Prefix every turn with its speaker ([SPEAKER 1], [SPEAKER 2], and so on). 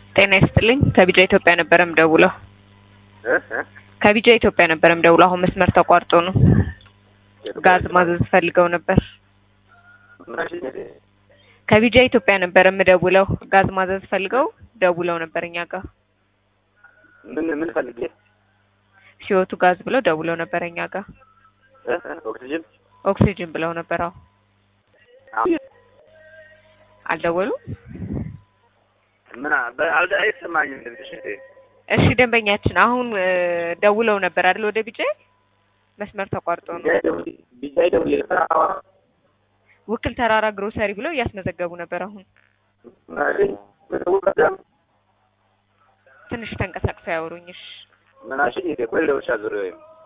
[SPEAKER 1] ጤና ይስጥልኝ ከቢጃ ኢትዮጵያ ነበረ ምደውለው።
[SPEAKER 2] እ እ
[SPEAKER 1] ከቢጃ ኢትዮጵያ ነበረ ምደውለው። አሁን መስመር ተቋርጦ ነው። ጋዝ ማዘዝ ፈልገው ነበር። ከቢጃ ኢትዮጵያ ነበረ ምደውለው። ጋዝ ማዘዝ ፈልገው ደውለው ነበር እኛ ጋር
[SPEAKER 2] ምን ምን ፈልጌ
[SPEAKER 1] ሲወቱ ጋዝ ብለው ደውለው ነበር እኛ ጋር
[SPEAKER 2] እ እ ኦክሲጅን
[SPEAKER 1] ኦክሲጅን ብለው ነበር። አዎ
[SPEAKER 2] አሁን
[SPEAKER 1] አልደወሉም።
[SPEAKER 2] ምን አልደ አይሰማኝም ድምፅሽ እህቴ።
[SPEAKER 1] እሺ ደንበኛችን አሁን እ ደውለው ነበር አይደል? ወደ ቢጃ መስመር ተቋርጦ ነው።
[SPEAKER 2] ቢጃይ ደውዬ ቢጃይ ደውዬ ስራ
[SPEAKER 1] ውክል ተራራ ግሮሰሪ ብለው እያስመዘገቡ ነበር። አሁን ትንሽ ተንቀሳቅሰው ያወሩኝሽ።
[SPEAKER 2] ምን አልሽኝ? እህቴ ቆይ ልደውልልሽ አዙሬ ወይም